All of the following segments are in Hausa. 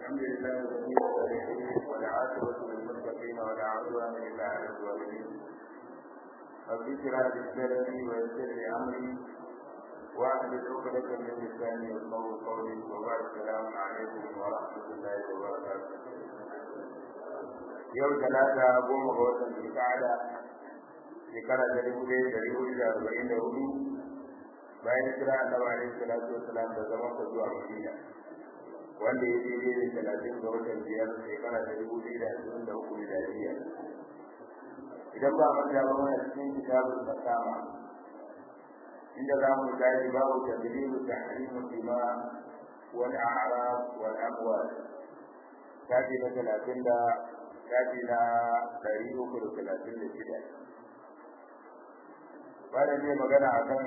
الحمد لله الذي والعاقبة للمتقين ولا عدوان إلا على الظالمين رب اشرح لي صدري ويسر لي أمري واحلل عقدة من لساني يفقهوا قولي وبعد السلام عليكم ورحمة الله وبركاته yau talata goma ga watan zulka'ada shekara ta dubu ɗaya da dubu da arba'in da hudu bayan kira annabi alaihi salatu wassalam da zaman ka zuwa madina wanda ya daidai da talatin ga watan biyar shekara ta dubu biyu da ashirin da uku miladiya idan ba manta ba mana cikin kitabul fasama inda za mu tashi babu tadribu tahrimu dima wal a'rab wal amwal tashi na talatin da tashi na ɗari uku da talatin da shida bayan ne magana akan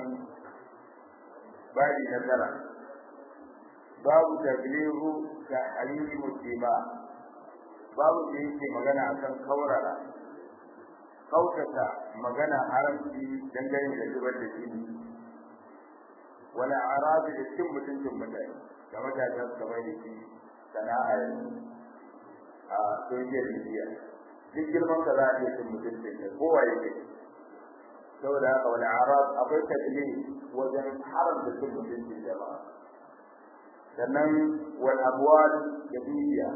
babi na tara babu tablihu ta halili muslima babu da yake magana akan kaurara kautata magana haramci dangane da zubar da jini wala arabi da cin mutuncin mutane da matasan su kamar da shi sana'a a social media duk girman ka za a iya cin mutuncin ka kowa yake saboda haka wani arab akwai tafiye wajen haramta cin mutuncin jama'a sannan wal abwal da dukiya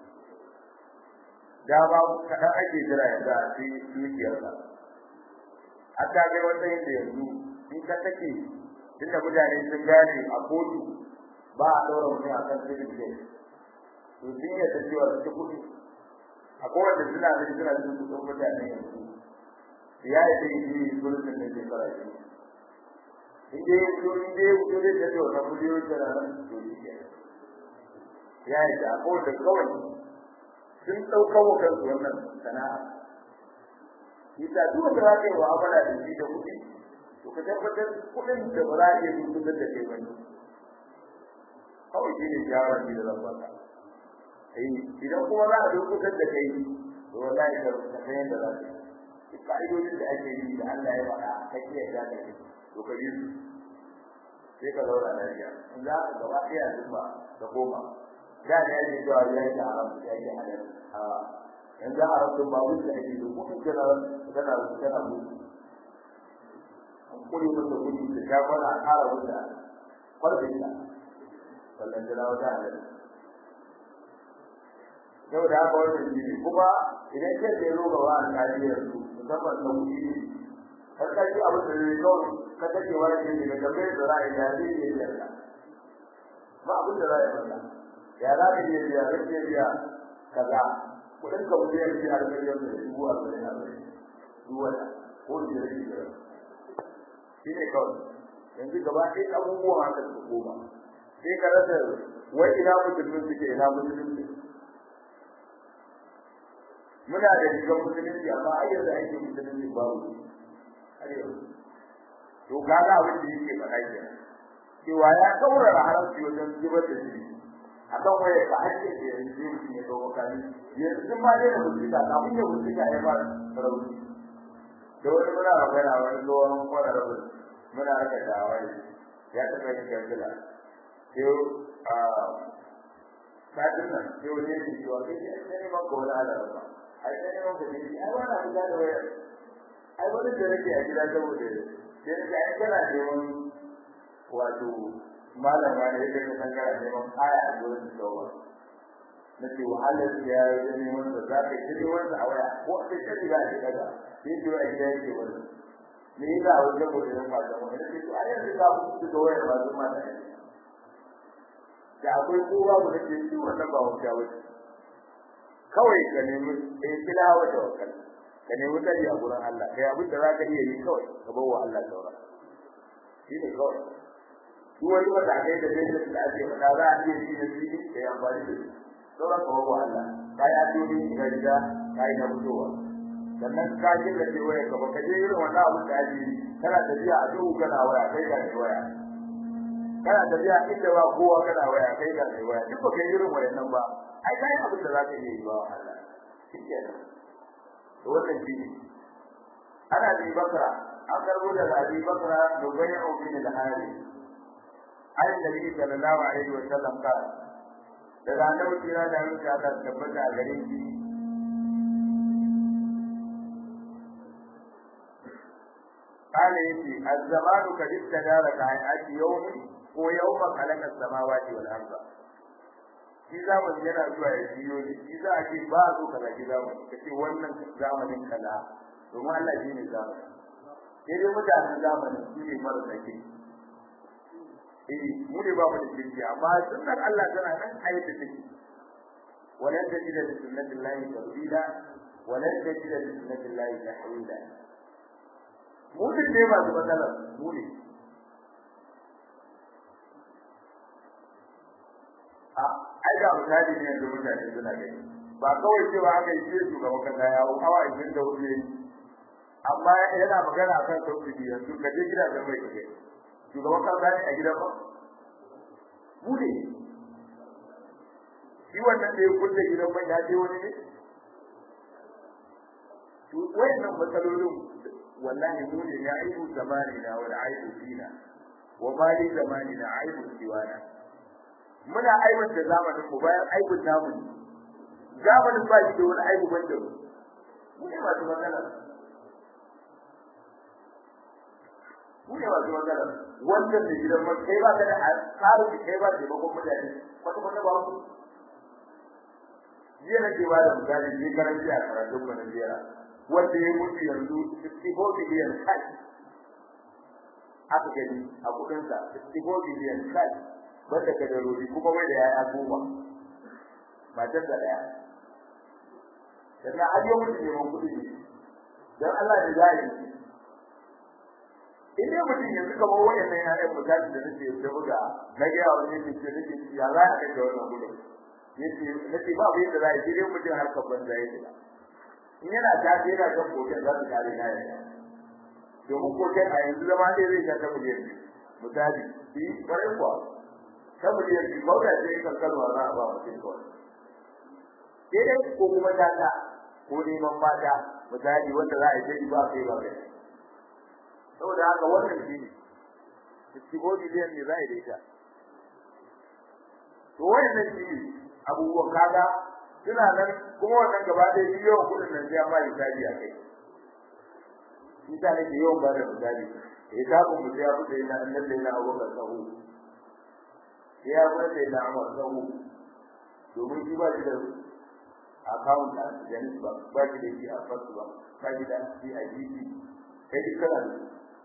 dama kaɗan ake jira yanzu a ci dukiyarka a ta kai wata yadda yanzu in ka take tunda mutane sun gane a kotu ba a ɗaura mutum a kan civil case to sun yadda cewa su ci kuɗi a kowace suna da suna jin kuɗin mutane yanzu ya yi zai yi sulhun da ke fara shi in dai in dai in dai da cewa na miliyoyin da nan to shi ke ya yi da ko da kawai sun ɗauka wa kansu wannan sana'a ita duk wanda za ka yi mu'amala da shi da kuɗi to ka tabbatar kuɗin da ba za a iya dukkan da kai bane kawai shi ne shawarar da zan baka idan kuma za a dukkan da kai to wallahi ka san yadda za ka yi ka'idodin da ake yi da Allah ya faɗa ka iya da ka yi to ka yi su sai ka zauna lafiya in za ka gaba ɗaya zuba ka koma da ne yake cewa ya yi da haram ya yi halal a yanzu haram din babu da ake da kuɗin kana kana kana mutu an kuri masa kuɗi da ta kwana a ƙara wuta kwarbin ta sannan jira wata halal yau da haka wannan shi ne kuma idan ke da yaro gaba a kariyar su musamman na kuɗi ne har ka ji abin da zai kawai ka take wani ne daga gabe da ra'ayi da zai yi yarda ba abin da ra'ayi maka ya za ka je biya zai je biya kaza kuɗin ka wuce yanzu har ka yi da dubu a zai har dubu wata ko shi da shi da shi ne kawai yanzu gaba ɗaya abubuwan haka su koma sai ka rasa wai ina musulmin suke ina musulmin muna da rigar musulunci amma har yanzu ake musulunci babu har yanzu to kaga abin da yake faɗa ke cewa ya kaurara haramci wajen zubar da jini akan waye ka hake da yanzu mutum ya kawo kani yanzu ma dai da musulunci kafin ya musulunci ya fara sarauci da wani muna magana wani tsohon kwararrabu muna raka shawari ya taɓa yin kansila sai a satin nan sai wani yake cewa kai ne ne ma ko wani alarba ai sai mun ka ji ai wannan abin da waya ai wani da nake a gida saboda sai da ai kana neman wato malama ne yake ka san kana neman aya a gurin tsawa nace wahalar ya yi neman da za ka yi neman a waya ko sai ka ji ga shi daga sai ji a gida yake wani me yasa a wajen gobe nan mata mu nace to ai yanzu ka ku da wayar ba zuma da da akwai kowa mu nace shi wannan ba wata wace kawai ka nemi in tilawa da wakal ka nemi kadi a gurin Allah kai abin da zaka iya yi kawai ka bawa Allah saura shi ne kawai duk wani wanda kai da dai da ake fada za a iya yi da shi da ya amfani da shi sauran ka bawa Allah kai a dubi ga riga kai na fitowa sannan ka ji da ce waya ka baka je irin wannan abu da ake kana tafiya a duhu kana waya kai ka ne waya kana tafiya inda ba kowa kana waya kai ka ne waya duk baka irin wayannan ba ai kai abin da zaka iya yi ba Allah shikenan to wannan shi ne ana bi bakra an karbo da abi bakra dubayyu bin al-hari ai nabi sallallahu alaihi wa sallam ka daga annabi kira da yin ka tabbata a gare shi قال يتي الزمان قد استدار كهيئات يوم ويوم خلق السماوات والارض shi zamani yana zuwa ya biyo ne shi za a ce ba zo kaza ki zamani ka ce wannan zamanin kaza domin Allah shi ne zamani sai dai mutanen zamani su ne marasa ke eh mu ne ba mu da kirki amma sunnar Allah tana nan a yadda take walan tajida li sunnatillahi tabdila walan tajida li sunnatillahi tahwila mu ne ba su matsala mu ne a ai da misali ne yanzu mutane suna gani ba kawai cewa aka yi ce shugaban kasa ya hau awa ishirin da hudu yayi amma yana magana akan tauhidi yanzu ka je gidajen mai kake shugaban kasa ne a gidan ba mu ne shi wannan da ya kulle gidan mai ya je wani ne to wayannan matsalolin wallahi mu ne ya aibu zamanina wal aibu fina wa mali zamanina aibu siwana muna aibanta zamanin mu bayan aibun namu ne zamanin ba shi da wani aibu banda mu mu ne masu magana mu ne masu magana wannan da gidan man kai ba ka da tsarin kai ba da bakon mutane wata wata ba ku jiya na ke ba da misali ne karanci a karatun mu na jera wanda ya mutu yanzu 64 biliyan kai aka gani a kudinsa 64 biliyan kai wanda ka daruri kuma bai da yaya goma matar da daya sannan har yau mutum neman kuɗi ne don Allah da zai in dai mutum yanzu kamar wayannan ya'yan misali da nake da buga na ga yawa ne ke nake ya za ka da wannan gudun yace nace ba bai da zai sai dai mutum har kabban da yake in yana tafi yana kan koken za su kare na yana domin koken a yanzu zama dai zai sha ta miliyan biyu misali shi kwarai kuwa ta miliyan biyu ba da sai kan kalma za a ba mutum kawai sai dai ko kuma tata ko neman mata misali wanda za a yi ba kai ba kai saboda haka wannan shi ne sixty-four biliyan ne za a yi da ita to wannan shi ne abubuwan kaga suna nan kuma wannan gaba ɗaya shi yawan kuɗin nan sai an ba misali a kai shi ta nake yawan ba da misali ya tafi mu sai ya fita yana annabi yana abubakar sahu sai ya fita yana amar sahu domin shi ba shi da account a Zenith ba ba shi da shi a First ba ba shi da shi a GT kai duk kana da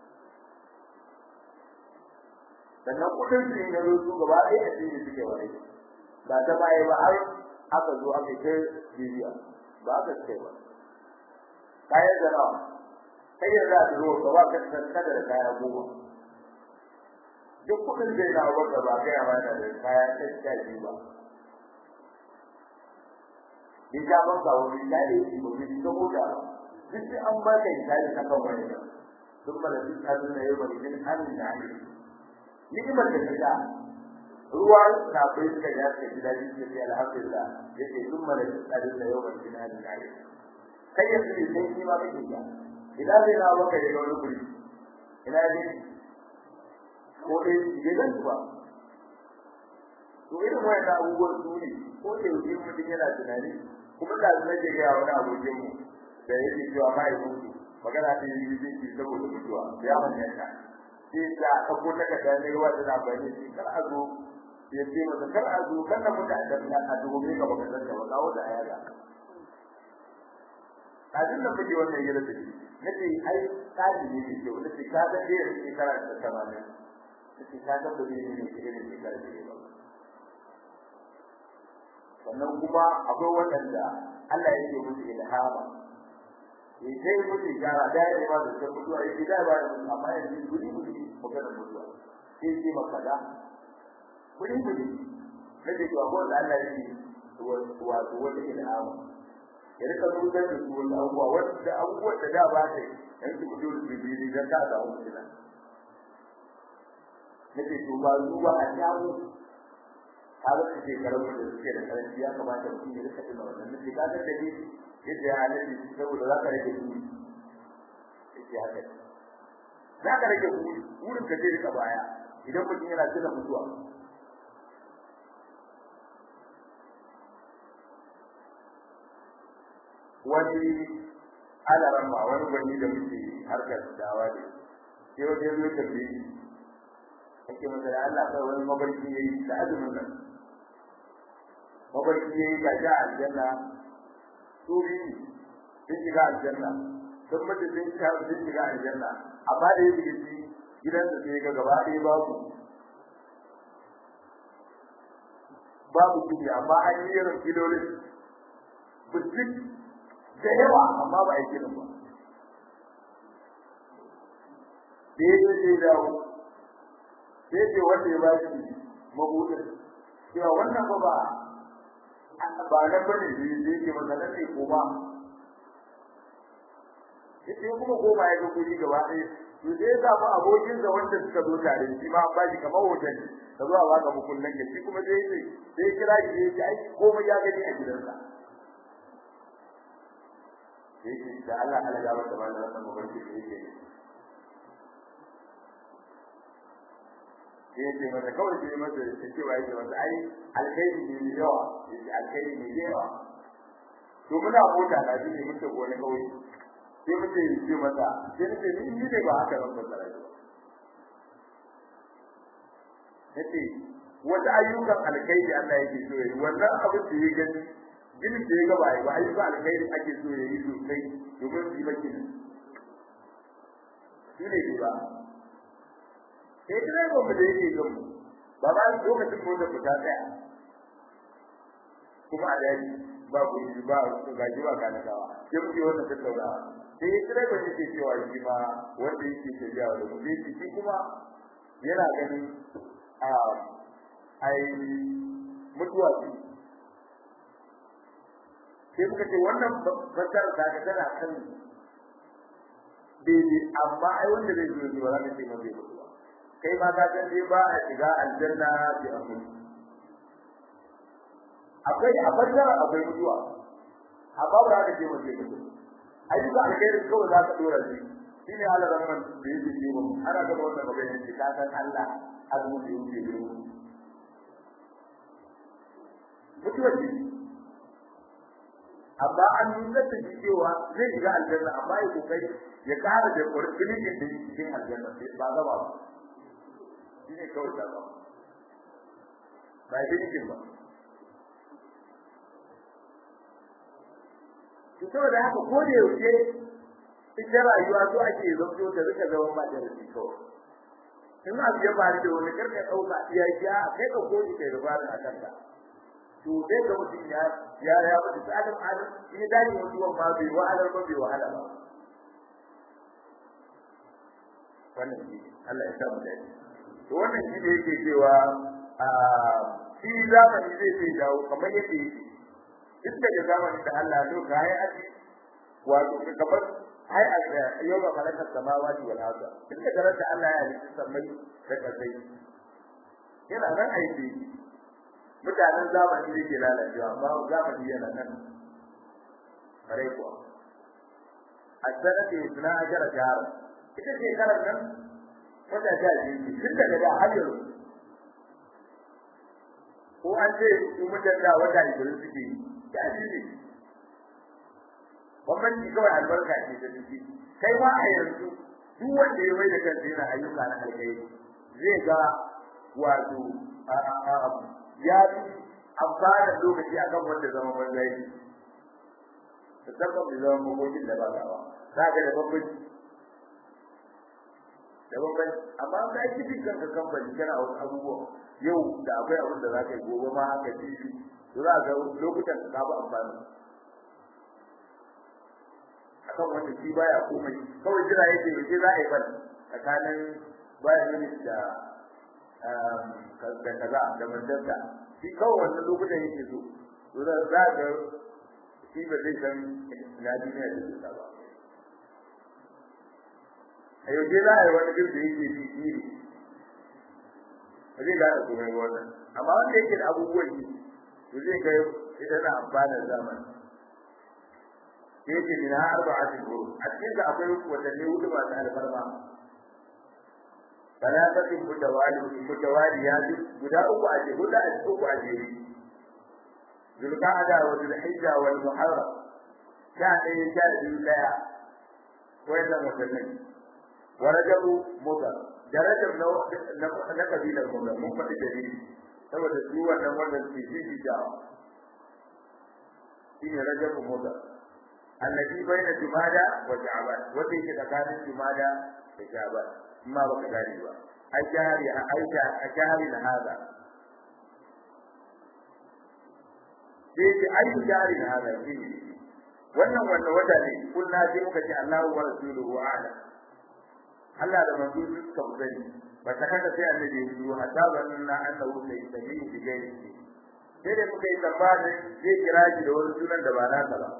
sannan kudin su ne zo su gaba ɗaya a cikin suke wani ba ta baya ba har aka zo aka kai bibiya ba aka ce ba kayan da nawa kai yanzu a zo ka ba ka kada da kaya goma duk kudin zai na wanda ba kai amana da kaya ta biyu ba in ka ban ka wani dai shi ba shi ko da duk sai an ba ka dai ka kan wani duk ba da duk an ne ba din an da ni ni'imar da ta ruwa na bai suka ya ka gida ji sai alhamdulillah yace duk ma da duk an da yau ba din an da ni kai yanzu ne sai shi ma kake ya ina zai na baka da wani guri ina ne ko dai gidan ba to irin wannan abubuwan su ne ko da yake mutum yana tunani kuma da zai je ga wani abokin mu da yake cewa mai mutu magana ta yi zai saboda mutuwa ya manya ta sai da ko ta kada ne ruwa da bani shi kar a zo ya ce masa kar a zo kan da mutum da a dubo ka baka san da wala wanda aya ga kafin da muke wannan yadda take nace ai tsari ne ke ce wanda ka da da yake karanta tamamin nace ka da da ne ne ke da karanta ba sannan kuma akwai waɗanda Allah ya ce musu ilhama ya ce musu gara da ya ba da sai mutuwa ya da ba da amma ya ce guri guri magana mutuwa sai ce maka da guri guri ne da cewa ko Allah ya ce wato wata ilhama ya rika zuwa da su wani abubuwa wanda abubuwan da da ba ta yanzu ku dole su bi dan ka ga wani nan nake to ba zuwa a jawo har su ke karamin da suke da karanci ya kamata mutum ya rika tuna wannan nake ka ga dai yadda ya halatta shi saboda za ka rage kudi yake haka za ka rage kudi wurin ka je rika baya idan mutum yana tuna mutuwa wani alaran ma wani gwani da muke harkar dawa da sai wajen zo tafi ake masa da Allah kai wani mabarki yayi da azumin nan mabarki yayi ga ja aljanna su biyu sun shiga aljanna sun mutu sun shiga sun shiga aljanna amma da yake shi gidan da sai ga gaba ɗaya babu babu kudi amma an yi irin filolin biskit da yawa amma ba a yi kirin ba sai ya ce dawo sai ce wanda ya ba shi mabudin cewa wannan ba ba ba nan bane da yake masa nan ne koma sai kuma koma ya ga kuɗi gaba ɗaya to sai ya samu abokin da wanda suka zo tare shi ma an bashi kamar hoton ka zo a baka mukullan ya shi kuma sai sai sai kira shi ya ce ai komai ya gani a gidansa sai ce da Allah Allah ya bata mana wannan mabarki da yake sai ya ce masa kawai sai masa ya ce wa yake masa ai alkhairi ne yawa ya ce alkhairi ne yawa to muna mota na shi ne mun tafi wani kauye sai muke yi mata sai nace ni ni ne ba haka ban fassara shi ba nace wata ayyukan alkhairi Allah yake so yayi wannan abin da ya gani ginin da ya ga bai ba ayyukan alkhairi ake so yayi sosai domin su yi baki shi ne ba sai dai ba mu da yake gan mu ba ba lokacin mu da fita tsaya kuma a daji ba ku ba gaji ba kana dawa sai muke wannan tattaunawa sai ya kira bane ke cewa shi ma wanda yake tafiya da mu sai shi kuma yana ganin a ai mutuwa ce sai muka ce wannan fasar da ka tana kan daidai amma ai wanda zai zo ne ba za ka ce mai mutuwa kai ma ka san dai ba a shiga aljanna bi amin akwai a fasara akwai mutuwa amma ba za ka ce mai mutuwa ayyuka alkhairi kawai za ka dora shi shine Allah rahman da yake yi mu ana ga wannan magana ce ka san Allah azu da yake yi mu mutuwa ce amma an nuna da cewa zai shiga aljanna amma ya kokari ya kara da kurkuni da cikin aljanna sai ba gaba ba shine kawai da ba ba yi ba to saboda haka ko da yaushe ita rayuwa so ake zanto ta rika zama ba da rashi kawai in abu ya faru da wani karka ɗauka iya ya kai ka koji kai da bani a kanka to sai ga mutum ya ya ya mutu ta adam adam in ya dace mutuwan ma bai wahalar ba bai wahala ba wannan shi Allah ya sa mu dace to wannan shi ne yake cewa a shi zamani zai sai dawo kamar yadda yake duk daga zamanin da Allah so ka yi aji wato kamar hai a yau ba malaka samawati wal arda duk daga ran da Allah ya halitta samai da kasai yana nan aiki mutanen zamani da ke lalacewa amma zamani yana nan kare kuwa a sanata yusna ajara jahar ita ce karar nan wata ta ji duk daga da har yanzu ko an ce su mutan da wata ishirin suke yi ya ne bambanci kawai albarka ce ta ciki kai ma a yanzu duk wanda ya mai da kansa yana ayyuka na alkhairi zai ga wato ya fi amfana lokaci akan wanda zama banza yake musamman bai zama makokin da ba gawa za ka da bambanci da bambanci amma ka yi cikin kanka kamfani kana wasu abubuwa yau da akwai abin da za ka yi gobe ma haka jibi to za ga lokutan ka ba amfani akan wanda shi baya komai kawai jira yake yake za a yi ban tsakanin bayan minit da da kaza da mandarta shi kawai wannan lokutan yake so to za ga shi ba zai san na duniya da zuwa ba a yau za a yi wani duk da yake shi shi ne ba zai gane komai ba wannan amma wanda yake da abubuwan yi to zai ga idan na amfanar zamani yake min arba'atin huruf a cikin da akwai watanni hudu masu alfarma talatatin mutawali mutawali ya ji guda uku a je hudu a uku a je zulqa'ada wa zulhijja wal muharram sha ɗaya sha biyu ɗaya wayannan watannin wa rajabu mudar da rajab na na kabilar mudar mun faɗi dalili saboda su wannan wannan su shi da shine rajabu mudar annabi baina jumada wa sha'ban wanda yake tsakanin jumada da sha'ban amma baka gane ba ai jari aisha a jari na hada sai ce ai jari na hada shi wannan wanda wata ne kullu sai muka ce Allahu wa rasuluhu a'lam Allah da manzo suka sani ba ta kada sai annabi ya yi hatta banna annahu sai tabi'u bi gairi sai da muka yi tambaya zai kira shi da wani sunan da ba nasa ba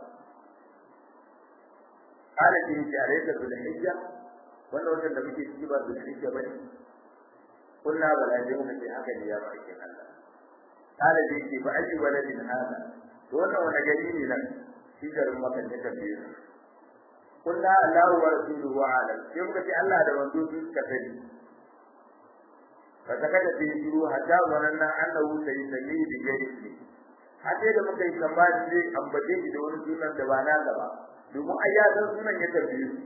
kana shi ce alayka bil hijja wannan watan da muke ciki ba bil hijja bane kullu bala dai muka ce haka ne ya ba ake Allah kana shi ce ba ayi waladin hada to wannan wani gari ne nan shi garin maka ne kan biyu kullu Allahu wa rasuluhu alam sai muka ce Allah da manzo su suka sani fa saka da shiru hatta wannan annahu sai sami bi gairi hace da muka yi tambaya sai ambace shi da wani sunan da ba na ba domin ai ya san sunan ya tambaye su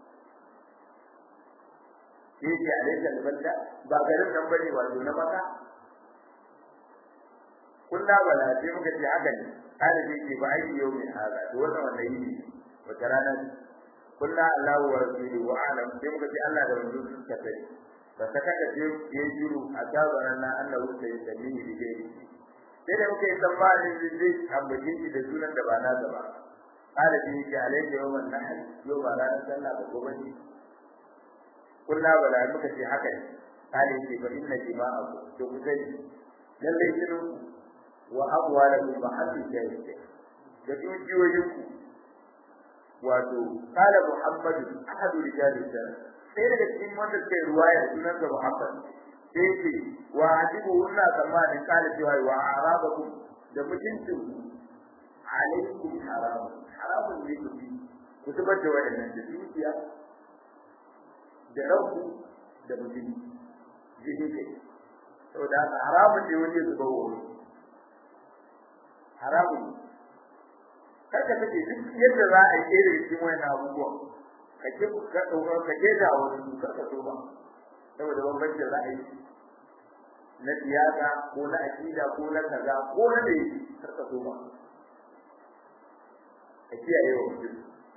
yake alaika albanda ba garin nan bane wato na maka kullu bala sai muka ce haka ne kada sai ke ba ai yau mai haka to wannan wannan yi wata rana kullu Allahu wa rasuluhu wa alam sai muka ce Allah da manzo sun ka sani ba ta kada ce yayi juru a tabaran na Allah sai ya sani ni da sai da muka yi tsammanin zai ambace shi da sunan da ba na ba قال به عليك يوم النحر يوم لا نسلى بقوبتي قلنا ولا muka ce haka ne kale ce fa inna jima'akum to ku sani lalle kinu wa abwalakum wa hafi shay'in da dukiyoyinku wato kala muhammadu ahadu rijalin da sai daga cikin wanda ke ruwaya sunan da muhammad sai ce wa ajibu wannan zamanin kala cewa wa arabakum da mutuncin alaikum haram haramun ne ku bi ku zubar da waɗannan da dukiya da ranku da mutum jihin kai saboda haka haramun ne wani ya zuba wani haramun ne karka take duk yadda za a yi ɗaya daga cikin wani abubuwan ka ke ka ɗaukar ka ke da wani su karka so ba saboda bambancin ra'ayi na siyasa ko na aƙida ko na kaza ko na da karka so ba ka kiyaye wa mutum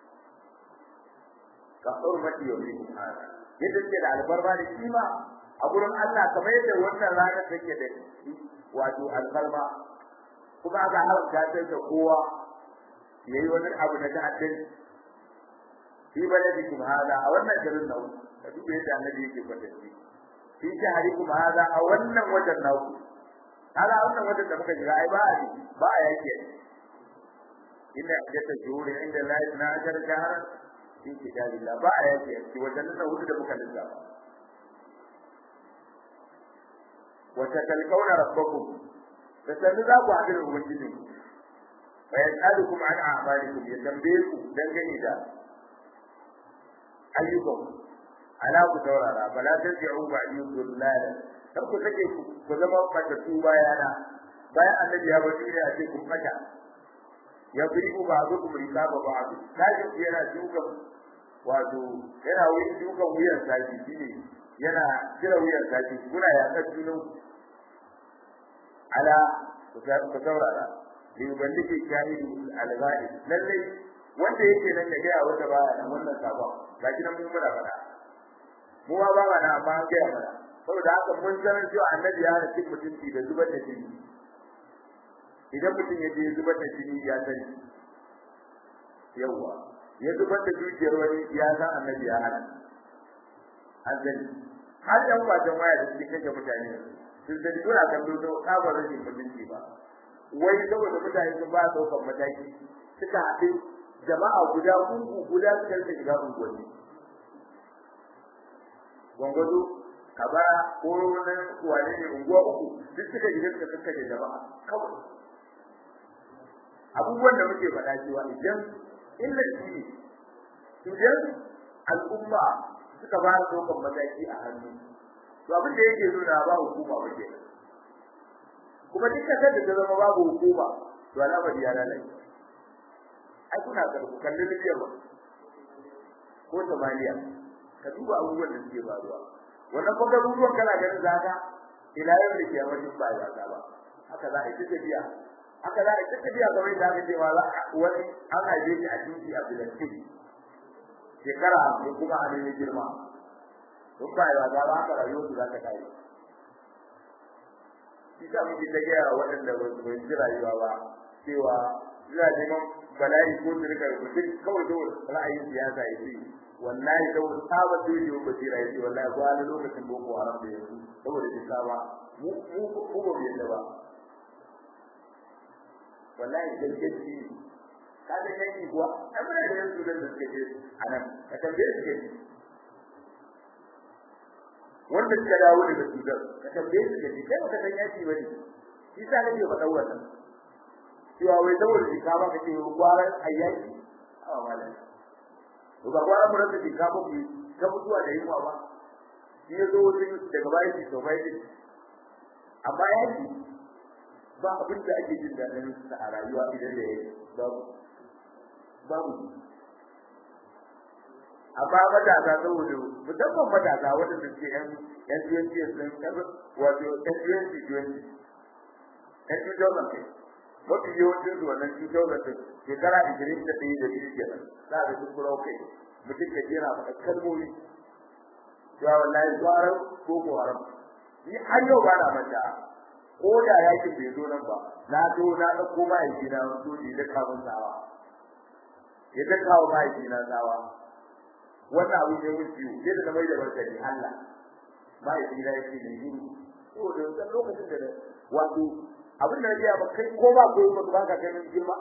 ka hurmati yau ne hada yadda ke da albarba da kima a gurin Allah kamar yadda wannan rana take da wato albarba kuma aka haramta ta ga kowa yayi wani abu na ta'addin fi baladikum hada a wannan garin nan ka duba yadda annabi yake kwatanci fi shaharikum hada a wannan wajen naku hada wannan wajen da muka shiga ai ba a ba a yake inna iddata shuhuri inda la na ajar shahran fi kitabillah ba a yake ci wajen nan hudu da muka lissafa wa tatalqawna rabbakum fasallu za ku haɗu da ubangijin fa yasalukum an a'malikum ya tambaye ku dangane da ayyukan ala ku saurara bala tarji'u ba'di dhullala kar ku take ku zama mata tu bayana bayan annabi ya bari ne a ce kun fata ya bi ku ba ku kuma rikaba ba ku kaji yana duka wato yana wuyin duka wuyan saki shine yana kira wuyan saki kuna ya ka junan ala ku saurara li yuballiki shahidu al-ghaib lalle wanda yake nan da gaya wanda baya nan wannan sabon ga shi nan mun muna fada mu ba ba na amma ga ya fada saboda haka mun san cewa annabi ya hana cin mutunci da zubar da jini idan mutum ya je zubar da jini ya sani yawa ya zubar da dukiyar wani ya san annabi ya hana an sani har yan wajen waya da suke kashe mutane sun sani suna kallo da tsabar rashin mutunci ba wai saboda mutane sun ba daukan mataki suka haɗu jama'a guda gungu guda suka rika shiga unguwanni gwangwazo kabara ko wani wane ne unguwa uku duk suka shiga suka kakkace jama'a kawai abubuwan da muke faɗa cewa idan illa shi ne idan al'umma suka ba da daukan mataki a hannu to abin da yake nuna ba hukuma ba kenan kuma duk kasar da ta zama babu hukuma to al'amari ya lalace ai kuna ga ku kalli Libya ba ko Somalia ka duba abubuwan da suke faruwa wannan kuma garuruwan kana ganin zaka ila yau da kiyama duk ba ya ba haka za a yi tafiya haka za a yi tafiya kamar yadda aka ce ma wani an haife shi a titi a Filistin shekara hamsin kuma a nemi girma duk ba ya ba haka rayuwar su za ta kai shi sa muke ta gaya waɗanda ba su bai rayuwa ba cewa suna neman bala'i ko su rika mutum kawai da ra'ayin siyasa ya ce wallahi saboda saba da yi ba jira ya ce wallahi ba wani lokacin boko haram da yanzu saboda shi saba mu mu mu ba mu yadda ba wallahi gaskiya ka da yanki kuwa ai muna da yanzu da suke ce anan ka tambaye su ke wanda suka dawo daga Sudan ka tambaye su ke kai baka san yaki bane shi sa nake faɗa wannan cewa wai saboda shi ka ba ka ce gwaran ayyaki a malam to ba gwaran mu rasa ka ba ku ka mutuwa da yunwa ba shi ya zo wajen daga bayan shi to bai amma yaki ba abin da ake jin daɗin sa a rayuwa idan da yake babu babu amma matasa saboda musamman matasa wanda suke yan yan twenty sun kaza wato yan twenty twenty yan two thousand ne mafi yawancin su wannan two thousand ne shekara ishirin da ɗaya da biyu kenan za a sun kura kai mutum ka jera faɗa kalmomi ya wallahi gwaran boko haram ni har yau ba na manta ko da yakin bai zo nan ba na zo na ɗauko mahaifina soji da kamun tsawa ya ta kawo mahaifina tsawa wannan abu ne mun ciwo sai da mai da barkani Allah mahaifina ya ce ne gudu to da wannan lokacin da wato abin da ya ba kai ko ba ko ba ba ka kai girma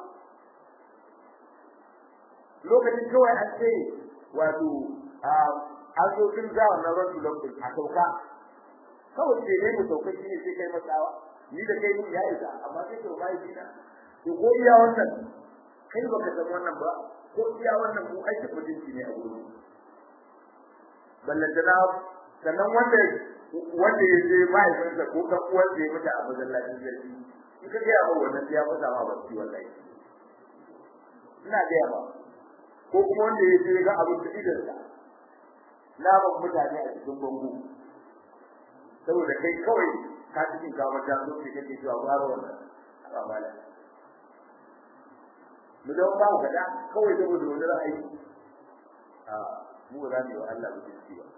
lokacin kawai an ce wato an zo kin za wannan rasu lokacin a sauka kawai sai ne mu sauka shi ne sai kai matsawa ni da kai mun ya isa amma sai to mahaifina to ko iya wannan kai baka san wannan ba ko iya wannan mu aikin mutunci ne a gurin ballantana sannan wanda wanda ya je mahaifinsa ko kan uwan da ya mutu a masallacin jirgi in ka gaya ba wannan ya fasa ma ba ci wallahi ina gaya ba ko kuma wanda ya je ga abin da idan sa na ban mutane a cikin bango saboda kai kawai ka cikin kamar da zo ke kake cewa ba wannan ba mala mu da ba ga da kawai saboda wani ra'ayi a mu za mu yi wa Allah mutunci ba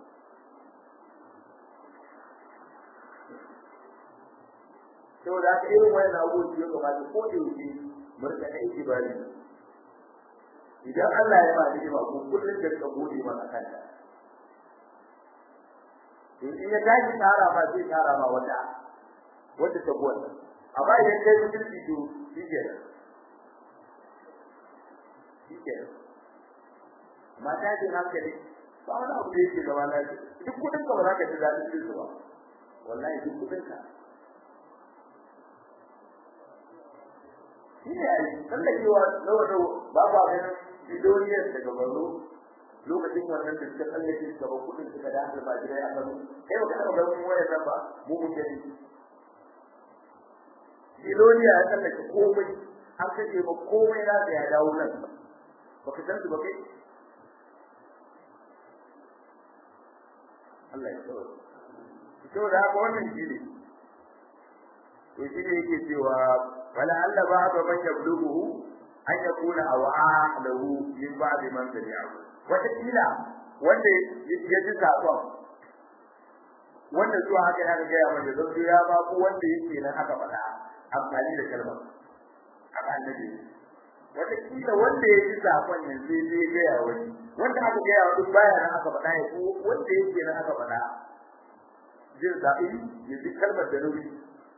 saboda haka irin wayan abubuwan da ya kamata ko da yake mu rika aiki bari idan Allah ya ba ni ba ko kullun da rika gode masa kanta to in ya tashi tsara ba zai tsara ma wata wata ta gwada amma idan kai mutunci to shi ke shi ke mata ce hankali ba wani abu da yake gaba na duk kudin ka ba za ka ji daɗin jin ba wallahi duk kudin ka shi ne a yi tsallakewa na wata ba ba ganin bidoniyar daga baro lokacin wannan da suka tsallake suka ba kudin suka da hankali ba gida ya kano kai ba ka taɓa ganin wayar nan ba mu mun gani bidoniya ya tsallake komai an kace ba komai na ya dawo nan ba ka san su ba kai Allah ya tsoro to da haka wannan shi ne to shi ne yake cewa wala alla ba'da man yablughu an yakuna awa'a lahu min ba'd man sami'ahu wata kila wanda ya ji sakon wanda zuwa haka ya ga ya wanda zai ya ba ku wanda yake nan aka faɗa amfani da kalmar aka annabi wata kila wanda ya ji sakon yanzu zai ga ya wani wanda aka ga ya wani baya nan aka faɗa ya ko wanda yake nan aka faɗa jin zaɓi ya ji kalmar da nauyi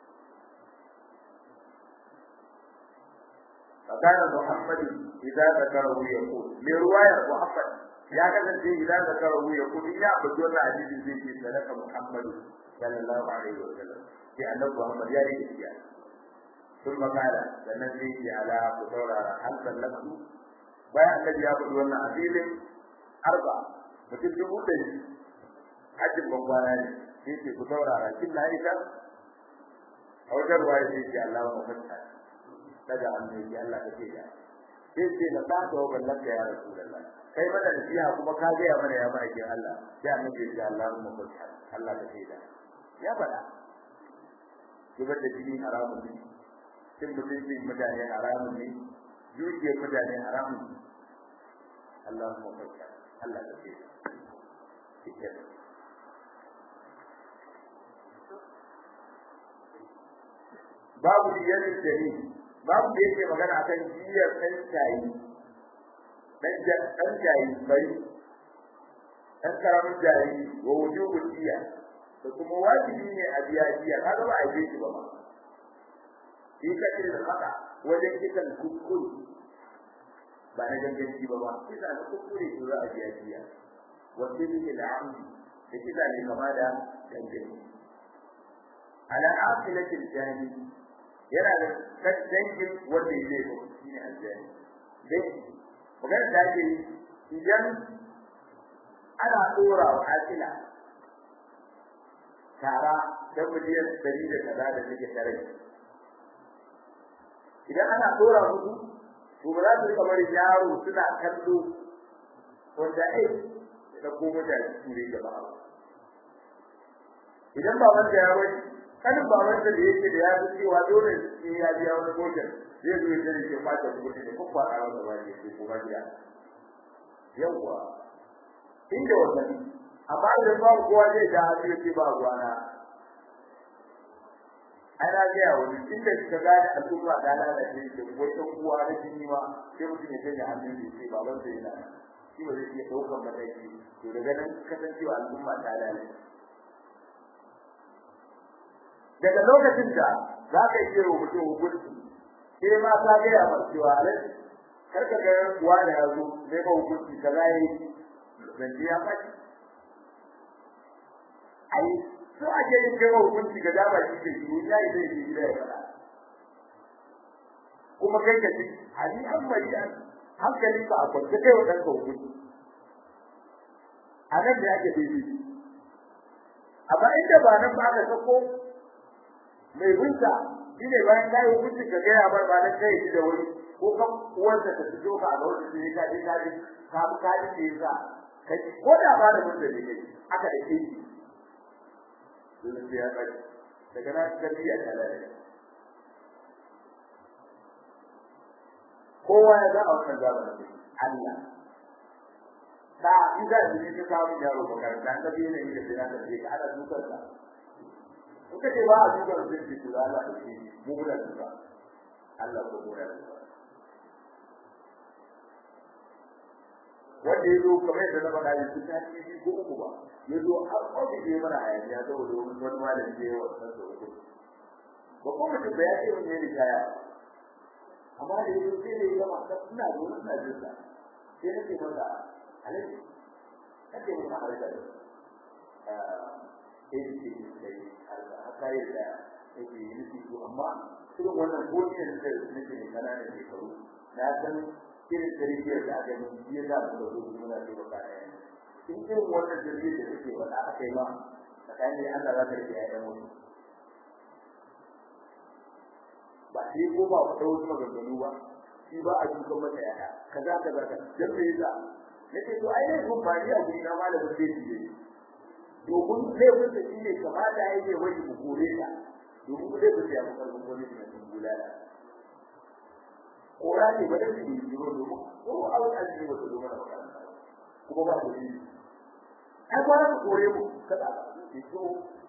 فكان محمد إذا ذكره يقول لرواية محمد يا كذا إذا ذكره يقول يا بدون عزيز زيد سلك محمد صلى الله عليه وسلم في أن محمد يا ريت ثم قال سنزيد على بطورة هل سلمت بايع الذي يأخذ وانا عزيز أربعة mutum dubu ɗari hajjin bambana ne sai ce ku saurara kin na ita a wajen ruwa ya ce Allah wa mafanta daga hannu ya Allah ka ce da sai ce na ta ga wannan ka ya rasulullah kai mana nasiha kuma ka ga ya mana ya ba ki Allah sai annabi ya ce Allahumma kulli Allah ka ce da ya faɗa zubar da jini haramun ne cin mutunci mutane haramun ne dukiyar mutane haramun ne Allahumma kulli Allah ka ce da babu diyar jari babu da yake magana akan diyar dan tayi dan dan tayi bai dan karamin jari wa wujubu diya da kuma wajibi ne a biya diya kaga ba a yi shi ba ma shi kace da haka wajen kitan kuskure ba na ganganci ba ba kisa na kuskure ko za a biya diya wasu ne da amdi da kisa ne kama da ganganci ala aqilatil jani yana da dangin wanda ya zai shi ne aljani dai magana da ke idan ana tsora wa akila tara da miliyan dari da kaza da take tare idan ana tsora musu to ba za su kamar yaro suna kallo wanda ai da kuma da ture gaba idan ba wanda ya wani kanin baban da yake da ya fi cewa dole sai ya biya wani gojen zai zo ya tare ke fata kuɗi ne kuma a ran da wani ke kuma biya yawa inda wannan amma da ba kowa zai da hali yake ba ruwana ana ga yawo inda ka gane al'umma da lalace ke wata kuwa da jini ma sai mutum ya tanya hannun da sai baban sai yana shi ba zai iya ɗaukar mataki to daga nan kasancewa al'umma ta lalace daga lokacin da za ka yi wa mutum hukunci sai ma ka ga ya cewa alai karka ga kuwa da ya zo sai ka hukunci ka za yi zance ya faɗi ai so ake yin kai hukunci ga dama shi ke shi ya yi zai yi gida ya faɗa kuma kai ka ci hali an bari an hankali ka a kwance kai wa ɗanka hukunci a nan da ake daidai amma inda ba nan ba aka sako mai binta shi ne bayan ka yi hukunci ka gaya bar ba nan kai shi da wuri ko kan uwarsa ta fito ka ga wani sai ka je ka je ka bi ka ji sa ka ji ko da ba da mun da ne kai aka da kai dole sai ya kai daga nan ka biya ta lalle kowa ya ga a wannan zamanin Allah da idan da ne ka samu yaro makaranta ka biye ne da sai ka je ka ana dukar ka kuka ce ba a duka da zai fito da Allah ne mu da duka Allah ko ko ya duka wanda yazo kamar yadda na faɗa yanzu ta ci ko uku ba yazo har ko da ya mana hayaniya saboda wani wani malami da yawa san da uku ba ko mutum da ya ce mun ne kaya amma da yazo sai da ya ma ina da wani ina jin sa sai nake masa alaji nake mun harka da sai da ke kai haka yadda yake yi nufi to amma irin wannan godiyar da nake ne kananan shekaru na san irin tarbiyyar da aka yi ya za su da su muna ce ba kaya in irin wannan tarbiyyar da take wanda aka yi ma tsakanin Allah za ta rike ƴaƴan mutu ba sai ko ba ku dawo maganganu ba shi ba a dukan masa ƴaƴa kaza kaza kaza dan me yasa nake to ai ne kun ba ni a guri na malamin zai ji domin laifin da shine kamata ya yi wani bukure ta domin zai fi ya maka wani ne sun bulala kora ne ba da shi ne domin ko a wani aji ba su zo mana makaranta kuma ba su yi ai ba su kore mu kada ki so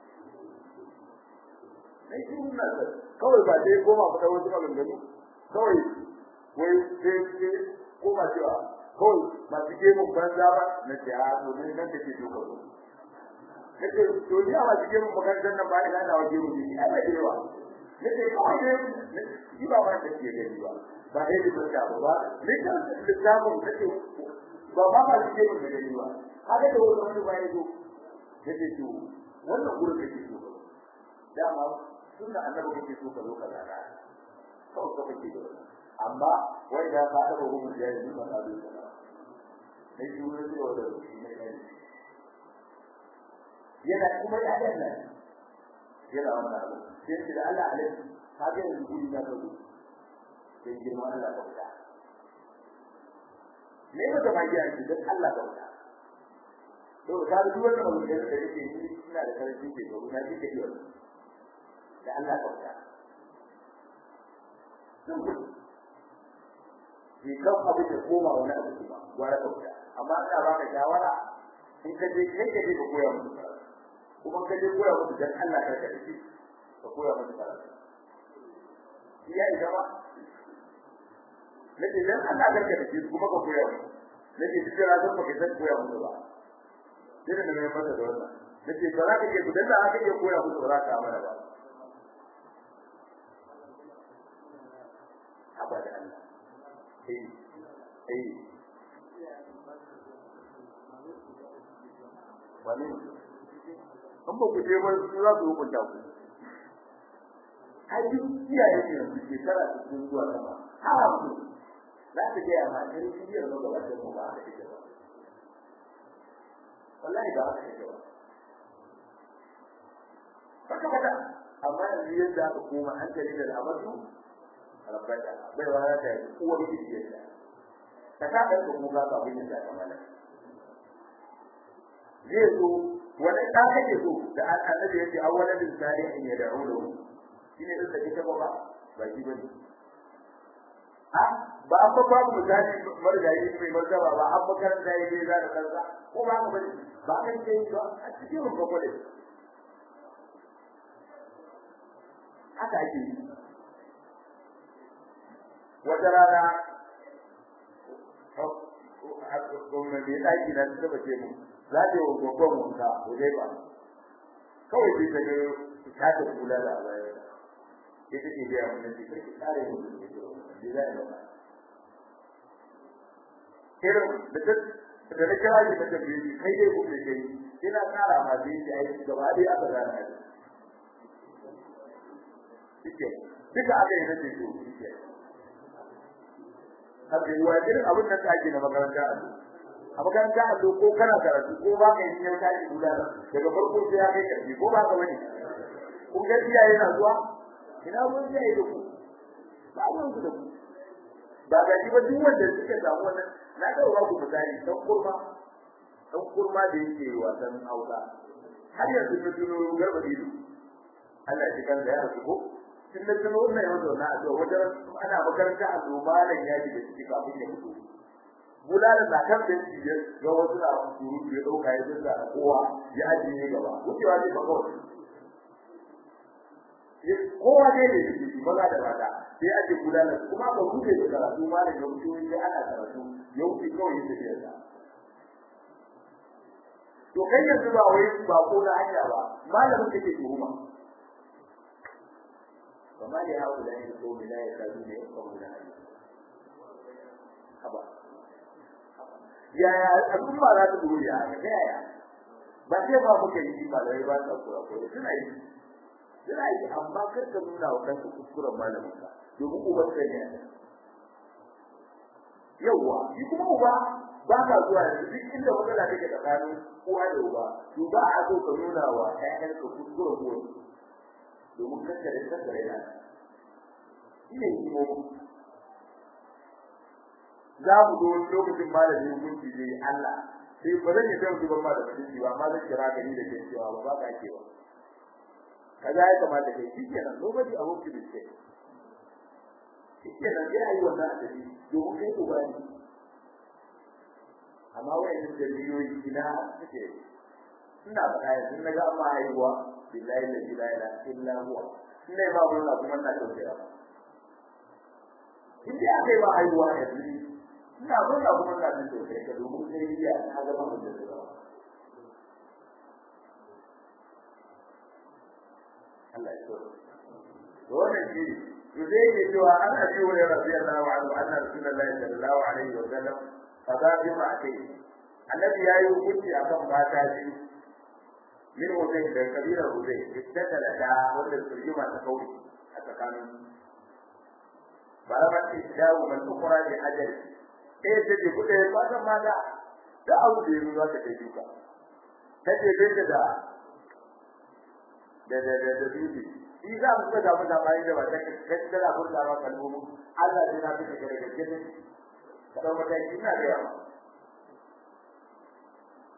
ne shi mun nan kawai ba dai goma ba da wasu maganganu kawai wai sai sai koma cewa kawai ba su ke mun banza ba na ce a domin nan da ke duka su nake to ni a cikin makarantar nan ba ina da waje mu ni ai bai yawa nake kawai ne ni ba ba da ke gani ba ba dai da ta ba ni kan littafin nake ba ba ba ke mu gani ba haka da wani wani ba yazo nake to wannan gurin da ke so dama sunna annabi kake so ka zo ka zaka kawai ka kake da amma wai da ka da gurin da yayi ba da su ne shi wurin da wanda shi ne yana kuma ya danna yana wannan abu sai shi da Allah alaihi ka ga yanzu guri na kazo sai girma Allah ka fita ne ba ta magiya ce dan Allah ka wuta to ka ga duk wannan mutum da yake yi ina da karanci ke to na ji kake wannan da Allah ka wuta Ki kan abin da koma wani abu ba, gwara ka wuta. Amma ina baka shawara in ka je kai ka je ka koya musu karatu. Kuma ka je koya musu dan Allah ka karatu. Ka koya musu karatu. Iya ida ba. Nake dan Allah ka karatu kuma ka koya musu. Nake duk da zan baka san koya musu ba. Sai da mai mata da wannan. Nake ba za ka je ku dan Allah ka je koya musu ba za ka amana ba. abada Allah eh eh wani an ba ku je ba su za su hukunta ku ai iyaye ne su ke tara su zuwa sama ha ku za ta ga ma kan biyar da gaba da mu ba da ita ba wallahi ba haka take ba haka ba amma yanzu yadda aka koma hankali da al'amatu rabbaka bai wa ta uwar kishiyarta ka ta da ku ga ka bin da kamala zai zo wani da kake so da annabi yace awwalan bin salihin ya da'u lahu shine da take ta baba ba shi bane a ba an ba babu misali margayi mai martaba ba an makaranta yayi za da kansa ko ba ka bane ba kan kai ba a cikin rubutu haka ake yi wata rana gwamnati ya ɗaki na ta bace mu za ta yi wa gwaggon wanka ko dai ba kawai sai ta ga ta ta kula da baya ya ta ke biya mun ce kai kare mu da ke da za a ba irin da ta da na kira shi ta tafi kai dai ku kai ina tsara ma dai shi ai gaba dai aka gana ne shike duka aka yi nace to shike haka yi wa irin abin da ka ake na makaranta a a makaranta a ko kana karatu ko ba ka yi ne ka yi guda daga farko sai ya kai karfi ko ba ka bane kun ga iyaye na zuwa ina mun iyaye da ku ba mun ku da ku ba ga shi ba duk wanda suke samu wannan na ga ba ku misali dan kurma dan kurma da yake wasan hausa har yanzu na tuno garba ido Allah ya kan da ya rasu ko tun da tuno wannan yau da na a wajen ana makaranta a zo malam ya ji da shi kafin ya mutu bulala da kan da shi ga wasu na surutu ya dauka ya dinga kowa ya ajiye gaba wucewa ne ba kawai kowa ne da shi maza da mata sai ake bulala kuma ba rufe da karatu malam ya mutu sai ana karatu ya wuce kawai ya tafi da to kai yanzu ba wai ba ko na hanya ba malamin kake tuhuma وما لهؤلاء القوم لا يكادون يفقهون حديثا haba yaya al'umma za ta dole ya ga yaya ba sai ba muke yi ba da ba ta kura ko suna yi suna yi amma kar ka nuna wa kanka kuskuren malamin ka domin uban ka ne yawa shi kuma uba ba ka zuwa da duk inda matsala take tsakanin uwa da uba to ba a so ka nuna wa ƴaƴanka kuskuren ko domin kankare kankare na shi ne hikimomi za mu zo lokacin malamin hukunci ne Allah sai ba zan yi dan zuba ma da hukunci ba amma zan kira ka ni da ke cewa ba ba ka ake ba kaza ya kamata kai shi kenan nobody a hukumi da ke shi kenan sai ayi wannan adabi domin kai uba ne amma wayannan daliloyi ina suke ina faɗa yanzu na ga amma haihuwa billahi la ilaha illa huwa ina ba mun kuma na tausaya in dai aka yi ba haihuwa yanzu ina murna kuma ina jin tausayi ka domin sai iya na zama mutum da zama Allah ya tsoro wannan shi to zai yi cewa an abi wa radiyallahu anhu anna rasulullahi sallallahu alaihi wa sallam kaza bi ma kai annabi yayi hukunci akan mata biyu min wajen da kabira huzai ittala da wanda turjuma ta kauri a tsakanin balamar ishawu man ukura bi ajali eh ta ce kuɗe ba san ma da da abu da yanzu za ta kai duka ta ce bai da da da da da dubi shi za mu ga mu da bai da ba ta kai da da burda ba kalmomin Allah ya na fita daga gidan ka dawo mataki ina da yawa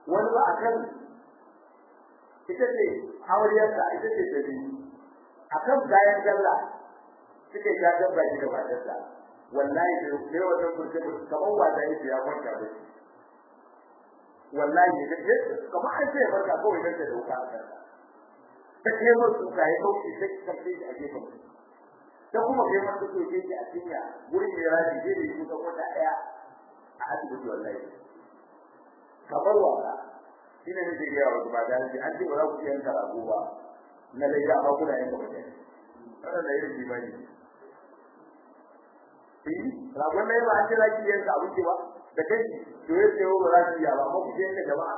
wani ba a kan ita ce auriyarsa ita ce ta biyu a kan kayan sallah suke ya dabba shi da matarsa wallahi da ne wannan kurje kamar wanda yake ya kwanta da shi wallahi da ke kamar an ce barka kawai dan da dauka a kansa ta kai mu su kai dauki sai ka kai a gefen ta kuma kai masa so ke a cinya gurin da raji zai da yi kusa wata daya a asibiti wallahi kamar wasa shi ne nake gaya wa ba da shi an ce ba za ku yanka rago ba na laida amma kuna yanka mutane wannan da irin limani eh ragon ne ba an ce za ki yanka abinci ba da kai to ya ce ba za ki iya ba amma ku je yanka jama'a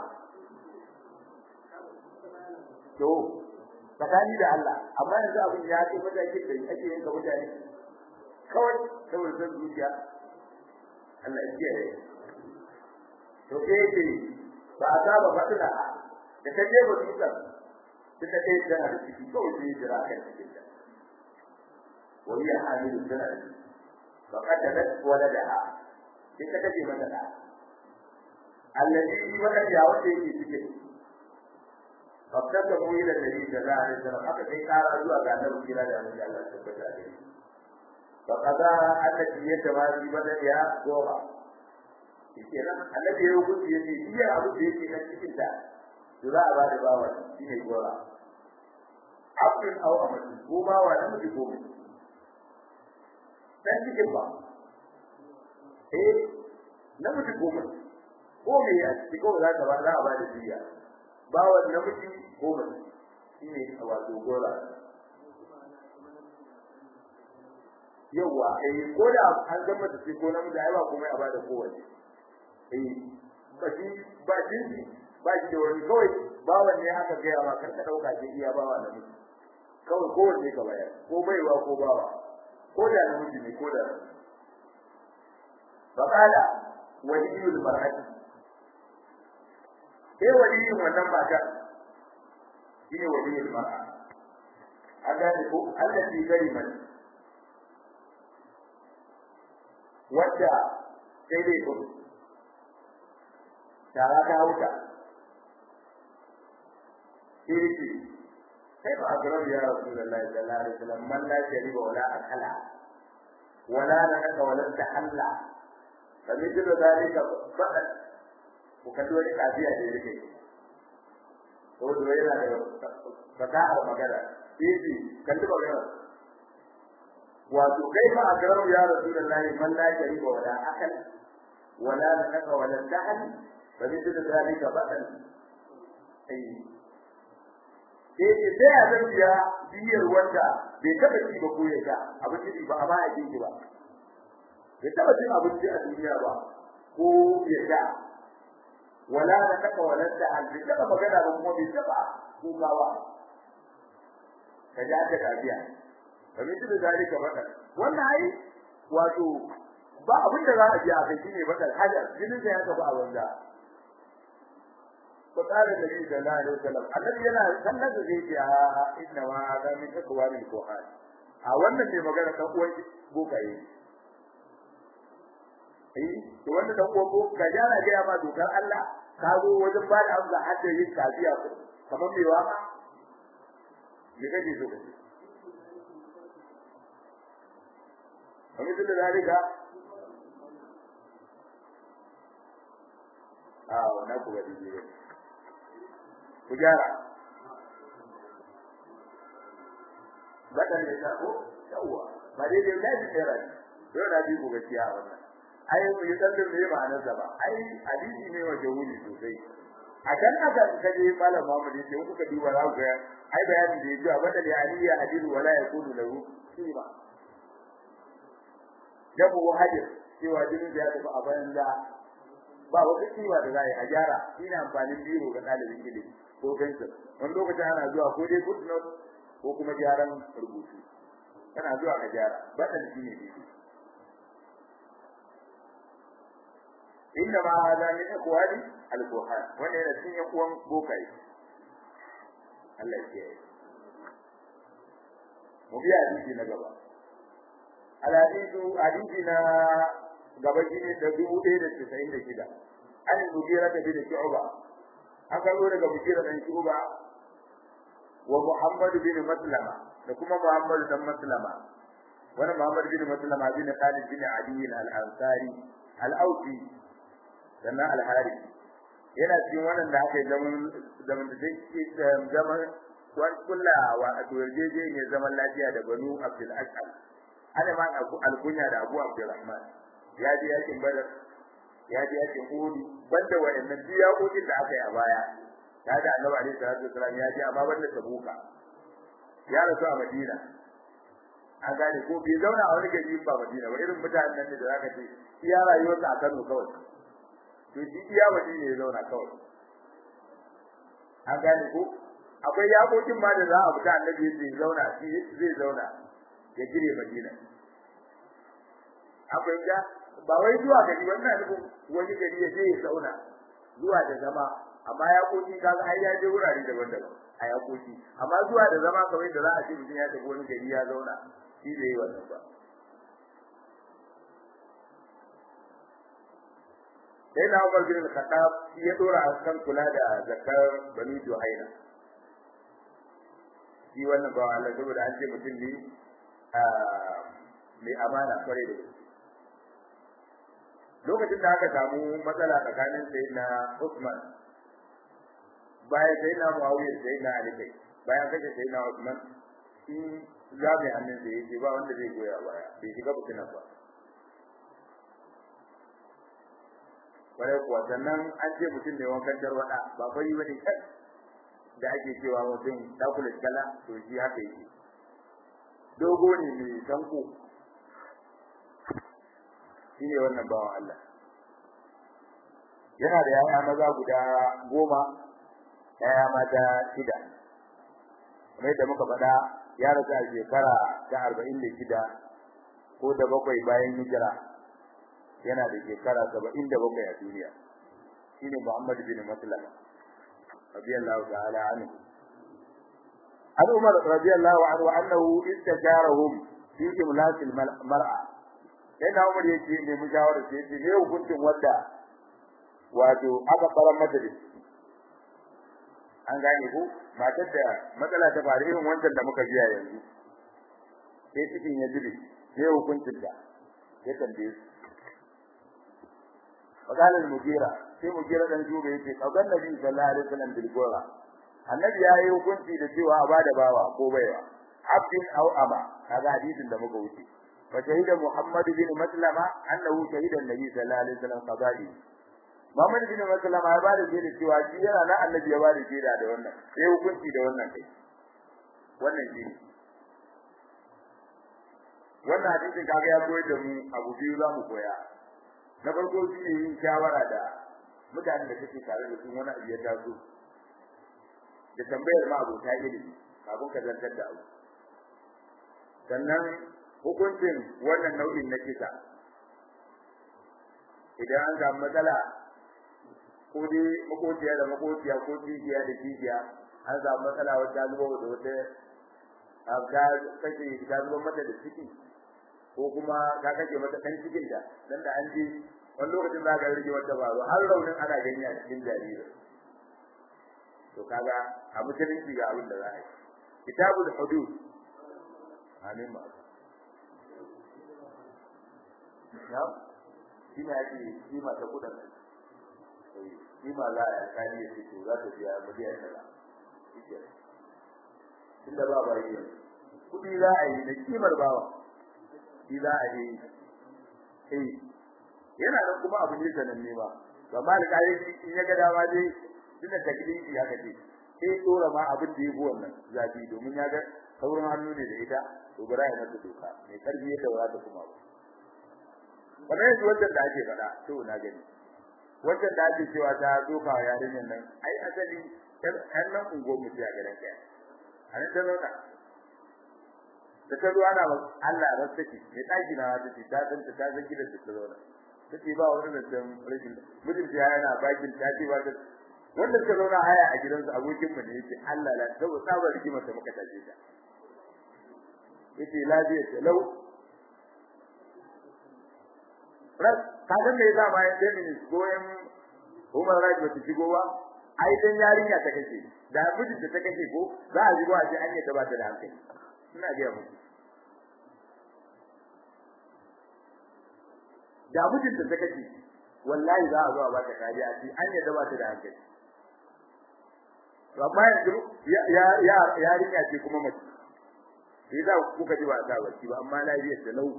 to tsakani da Allah amma yanzu abin ya ce mutane da ake yanka mutane kawai saboda san zuciya Allah ya kiyaye to sai ce ba a saba fatina da ta je ba tutar ta ta kai tana da ciki kawai sai jira kan cikin ta wa hiya hamilu sanad fa qatalat waladaha sai ta kace mata da alladhi wala ya wace yake cikin fakata mu ila nabi sallallahu alaihi wasallam aka kai kara zuwa ga annabi kira da annabi Allah tabbata da shi fa qada allati yatawazi bada ya gora kenan annabi ya hukunci ya ce iya abu da yake na cikin ta to za a ba da bawa shine gora abin au amatu ko bawa da muke ko dan cikin ba eh na muke ko ko me ya ci ko za ka ba za a ba da diya bawa namiji ko mace shine wato gora yawa eh ko da an gama da ko namiji ai ba komai a ba da kowace eh ba shi ba jinsi ba shi da wani kawai bawan ne aka gaya ma kar ka dauka ce iya bawa da miji kawai kowanne ka bayar ko baiwa ko bawa ko da namiji ne ko da fa qala waliyul mar'ati sai waliyin wannan mata shine waliyul mar'a an gane ko allati karimat wadda sai dai ko tara ta hauta kirki sai ba azrar ya rasulullahi sallallahu alaihi wasallam man la shariba wala akala wala naka wala tahalla fa mithlu dhalika faqat ku kalli wani kafiya da yake ko da yana da fasahar magana sai kalli magana wato kai fa azrar ya rasulullahi man la shariba wala akala wala naka wala tahalla فمثل ذلك بدل اي sai sai a zan biya biyar wanda bai taba ci ba ko ya sha abinci ba a baya jinki ba bai taba cin abinci a duniya ba ko ya sha wala na taka wala da an bai taba magana ba kuma bai taba kuka ba ka ja ta tafiya kamar da zalika bada wannan ai wato ba abin da za a ji a kai shine bakal hajar jinin da ya tafi a wanda فقال النبي صلى الله عليه وسلم النبي yana sallar da zai ce a inna ma hada min akwari al-quran a wannan ne magana kan uwan bokaye eh to wannan dan uwan boka jana ga ma dokar Allah ka zo wajen ba da amsa hadda yin kafiya kamar mai waka me kake so kace kamar da zalika a wannan ku ga dije ku gyara baka ne ta ko yawa ba dai dai dai tsira ne yau da bi ku gaskiya wannan ai mu yi dalilin me ma'anar da ba ai hadisi ne wa jawuli sosai a kan aka kaje malam Muhammad yace in kuka duba za ku ga ai bayanin da yake abada da aliya hadiru wala yakunu lahu kima jabu hadir cewa jinin da ya tafi a banza ba wata kiwa da zai a gyara ina amfanin biro ga dalibin ilimi ko fensir wani lokacin ana zuwa ko dai footnote ko kuma gyaran rubutu kana zuwa ka gyara badan shi ne dai inna ma hada min ikhwani al-quhan wannan yana cikin yan uwan bokai Allah ya kiyaye mu biya hadisi na gaba al-hadithu hadisi na gaba shi ne da dubu ɗaya da casa'in da shida an mugira ta bi da shu'ba aka zo daga bukira dan shuba wa muhammad bin maslama da kuma muhammad dan maslama wani muhammad bin maslama bin khalid bin ali al-ansari al-ausi sannan al-harith yana cikin wannan da aka yi zaman zaman da take zaman wani kullawa a turjeje ne zaman lafiya da banu abdul ashal ana ma alkunya da abu abdurrahman ya je yakin badar ya je yakin uhud banda wayannan biyakokin da aka yi a baya ya da annabi alaihi salatu wasallam ya je amma banda tabuka ya rasu a madina an gane ko bai zauna a wani gari ba madina ba irin mutanen nan da zaka ce iya rayuwarsa a Kano kawai to shi iya madina ya zauna kawai an gane ko akwai yakokin ma da za a fita annabi zai zauna shi zai zauna ya gire madina akwai ga ba wai zuwa gari wannan nufin wani gari ya je ya zauna zuwa da zama amma yakoki kaga ai ya je wurare daban-daban a yakoki amma zuwa da zama kawai da za a ce mutum ya tafi wani gari ya zauna shi da yi wannan ba sai na Umar bin Khattab shi ya dora a kan kula da zakar Bani Juhaina shi wannan ba Allah saboda an ce mutum ne mai amana kware da lokacin da aka samu matsala tsakanin sayyidina Usman bayan sayyidina Muawiya sayyidina Ali kai bayan kace sayyidina Usman shi zabe hannun da yake ba wanda zai goya baya bai shiga bukinan ba bare kuwa sannan an ce mutum ne wankan tarwada ba fari bane kai da ake cewa mutum dakula kala to shi haka yake dogo ne mai tanko shi ne wannan bawan Allah yana da yaya maza guda goma yaya mata shida kamar yadda muka faɗa ya rasu a shekara ta arba'in da shida ko da bakwai bayan hijira yana da shekara saba'in da bakwai a duniya shine Muhammad bin Maslama radiyallahu ta'ala anhu an Umar radiyallahu anhu annahu istajarahum fi imlasil mar'a sai na Umar yake ne mu shawara sai yace ne hukuncin wanda wato aka fara mata da an gane ko matar da matsala ta faru irin wancan da muka biya yanzu sai cikin ya jibe ne hukuncin da ya tambaye su فقال المجيرة في مجيرة dan juba yace kaugan nabi sallallahu alaihi wasallam bil gora annabi yayi hukunci da cewa a bada bawa ko baiwa abdin aw ama kaga hadisin da muka wuce wa shahida muhammad bin maslama annahu shahida annabi sallallahu alaihi wasallam qadari muhammad bin maslama ya bada shaida cewa shi yana na annabi ya bada shaida da wannan sai hukunci da wannan kai wannan shi wannan hadisin kaga ya koyar da mu abu biyu za mu koya na farko shi ne yin shawara da mutanen da kake tare da su wani abu ya taso da tambayar ma abota ilimi kafin ka zantar da abu sannan hukuncin wannan nau'in na kisa idan an samu matsala ko dai makociya da makociya ko jijiya da jijiya an samu matsala wata zuba da wata ga kake ka zuba mata da ciki ko kuma ka kake mata dan cikin da dan da an ji wani lokacin za ka rige wata baro har raunin ana gani a cikin jaririn to kaga a musulunci ga abin da za a yi kitabul hudud amin ma ya shi ne ake kima ta kudin kima za a kani ya fito za ta biya miliyan kaza shi tunda ba ba yi kudi za a yi da kimar bawa shi za a yi eh yana nan kuma abu ne sananne ba to amma da kai in ya ga dama dai tunda taklifi ya kace sai dora ma abin da yabo wannan zabi domin ya ga sauran hannu ne da ita to bara ya mata doka mai karfi ya daura ta kuma ba kamar yanzu wannan da ake faɗa to na gani wannan da ake cewa ta doka wa yarinyar nan ai asali ɗan nan ungo mu ya garan kai a nan ta zauna da ta zuwa na Allah ya rastaki mai ɗaki na ta ta san ta ta san gidan da ta zauna take ba wani da san rashin mutum ya yana bakin ta ce ba ta wanda suka zauna haya a gidansu abokin mu ne yake Allah la saboda sabar rigimar da muka tace ta yace lafiya ce lau ras ka ga me yasa bayan da min goyen Umar Raji ba shigo ba ai dan yarinya ta kace da mijin ta kace ko za a ji ba a ce an yadda ba ta da hankali ina ga muku da mijin ta kace wallahi za a zo a ba ta kariya a ce an yadda ba ta da hankali to amma yanzu ya ya yarinya ce kuma mace sai za kuka ji ba ta bacci ba amma lafiyar da lau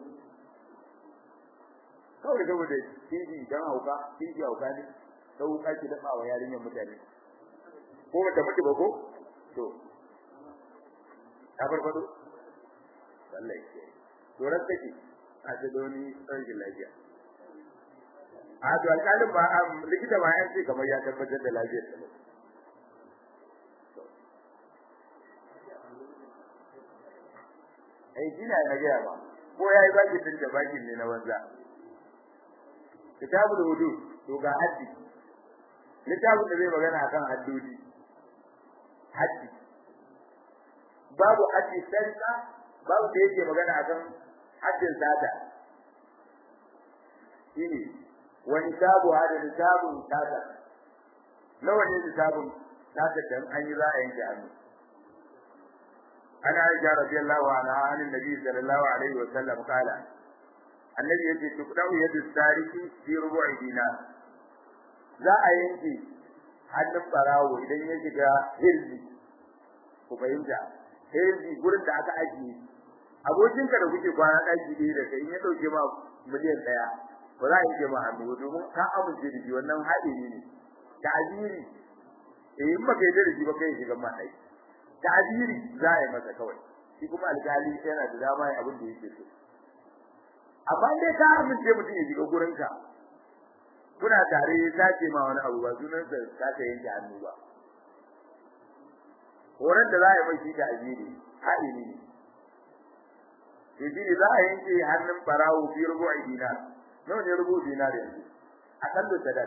kawai saboda tiji dan hauka tiji hauka ne sau wuka ki dafa wa yarinyar mutane ko bata mutu ba ko to ta farfado wallahi ke to ran take a ta doni sarkin lafiya a to alƙalin ba likita ba yan ce kamar ya tabbatar da lafiyar ta ai kina na ga ba ko yayi baki din da baki ne na banza kitabul hudud to ga haddi littafin da zai magana akan haddodi haddi babu haddi sarka babu da yake magana akan haddin sata shine wani sabu hada littafin sata nawa ne littafin sata dan an yi za a yanke hannu ana aisha radiyallahu anha an annabi sallallahu alaihi wa sallam kala annabi yace tukdau yadu sariki fi rubu'i dinar za a yanke hannun barawo idan ya shiga hirzi ku fahimta hirzi gurin da aka ajiye abokinka da kuke kwana ɗaki ɗaya da kai in ya ɗauke ma miliyan ɗaya ba za a yanke ma hannu domin ka amince da shi wannan haɗari ne ta'aziri eh in baka yarda da shi ba kai shiga ma ɗaki ta'aziri za a yi masa kawai shi kuma alƙali yana da dama ya abin da yake so amma dai ka amince mutum ya shiga gurinka kuna tare ya sace ma wani abu ba sunan sa sace yanke hannu ba horon da za a yi mai shi da ajiri haɗini ne to shi ne za a yanke hannun barawo fi rubu'i dinar nawa ne rubu dinar yanzu a kan da sadaq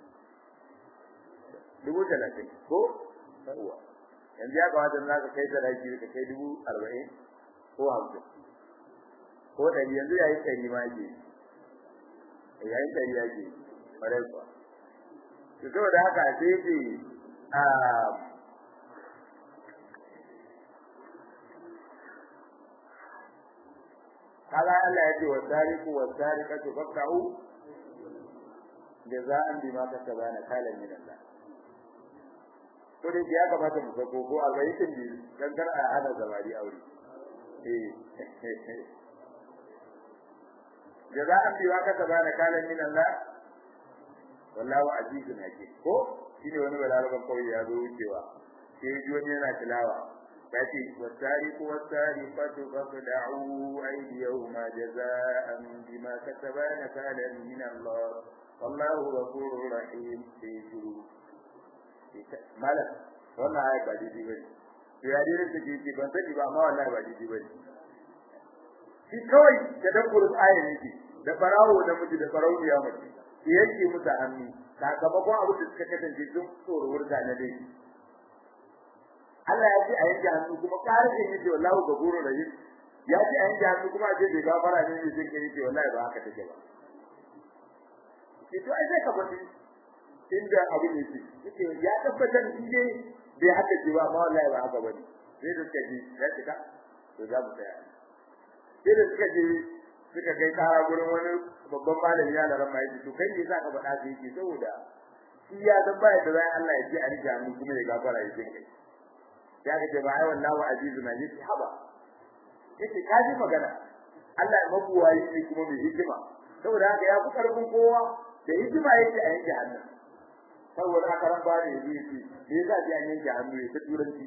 dubu talatin ko yawa yanzu ya kamata za ka kai sadaki ka kai dubu arba'in ko hamsin ko ɗari yanzu yayi ɗari ma ke yayi ɗari ya ke kwarai kuwa to saboda haka sai ce a kaga Allah ya ce wa tariku wa tariqatu faqta'u jaza'an bima kasabana kalan min Allah to dai ya kamata mu sako ko albayitin bi dan kar a hada zamari aure eh jaza'an bima kasabana kalan min Allah wallahu azizun hakim ko shine wani balaraban kawai ya zo wucewa sai ji wani yana tilawa yace wasariqu wasariqatu faqda'u aydiyahuma jazaa'an bima kasabana kalan min Allah wallahu ghafurur rahim sai shuru malam wannan ayat ba daidai bane to ya dai take ce ban sani ba amma wallahi ba daidai bane shi kawai da dabburin ayat yake da farawo da miji da farauniya mace yake musu hannu sakamakon abu da suka kasance sun tsoro wurga na dai Allah ya ce a yanke hannu kuma ƙarin yace wallahi gaburu rahim ya ce a yanke hannu kuma a ce bai gafara ne ne sai yace wallahi ba haka take ba ke to ai sai ka fadi inda abu ne ce yake ya tabbatar shi ne bai haka ce ba amma wallahi ba haka bane sai da suka ji ya cika to za mu tsaya sai da suka ji suka kai kara gurin wani babban malami ya laran mai to kai ne zaka faɗa sai yake saboda shi ya san baya da zai Allah ya ji a rija mu kuma ya gafara ya ji kai ya ga ba ai wallahi azizun ne haba yace ka ji magana Allah ya mabuwayi ne kuma mai hikima saboda haka ya fi karfin kowa da hikima yake a yanke hannu saboda haka ran ba ne yi shi me yasa ji an yanke hannu ya ta turanci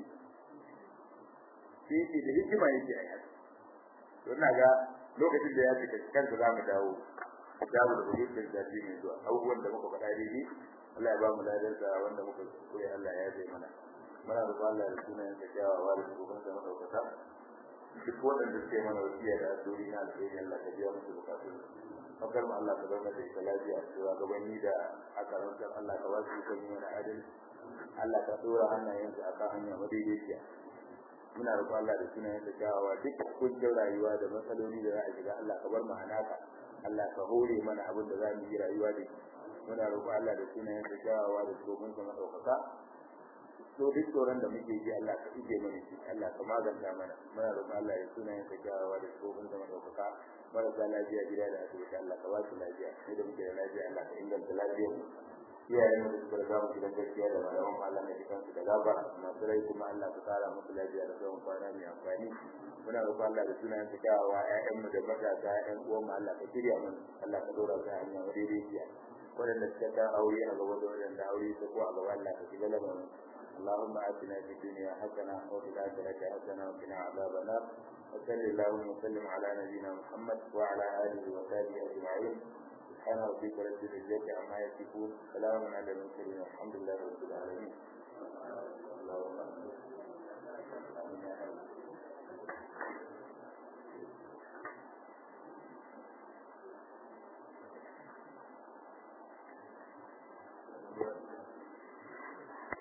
shi yake da hikima yake a yanke to ina ga lokacin da ya cika kansa za mu dawo dawo da hujjar da shi mai zuwa abubuwan da muka faɗa daidai Allah ya ba mu ladar da wanda muka koyi Allah ya zai mana muna roƙon Allah da sunan sa kyawawa da shugaban sa madaukaka duk waɗanda suke mana wasiya da addu'o'i na alheri Allah ka biya musu bukatun fakar mu Allah ka zama da ita lafiya cewa gabanni da aka rantsar Allah ka wasu kan yi mana adalci Allah ka dora hannayensu akan hanya madaidaiciya muna roƙon Allah da sunan sa kyawawa duk kuncin rayuwa da matsaloli da za a shiga Allah ka bar mu hanaka Allah ka hore mana abin da za mu yi rayuwa da shi muna roƙo Allah da sunayen sa kyawawa da tsohon sa madaukaka to duk tsoron da muke ji Allah ka ije mana shi Allah ka maganta mana muna roƙo Allah da sunayen sa kyawawa da tsohon sa madaukaka marasa lafiya gida da asibiti Allah ka ba su lafiya mu da muke da lafiya Allah ka inganta lafiyar mu iyayen mu da suka riga mu gidan gaskiya da malaman Allah na jikan su da gaba masu rai kuma Allah ka kara musu lafiya da tsawon kwana mai amfani muna roƙon Allah da sunayen sa kyawawa ƴaƴan mu da matasa ƴan uwan mu Allah ka shirya mu Allah ka dora su a hanya madaidaiciya waɗanda suka ta aure a gaba da waɗanda aure su ko a gaba Allah ka shiga lamarin اللهم آتنا في الدنيا حسنة وفي الآخرة حسنة وقنا عذاب النار وصل اللهم وسلم على نبينا محمد وعلى آله وصحبه أجمعين سبحان ربك رب العزة عما يصفون سلام على المرسلين والحمد لله رب العالمين اللهم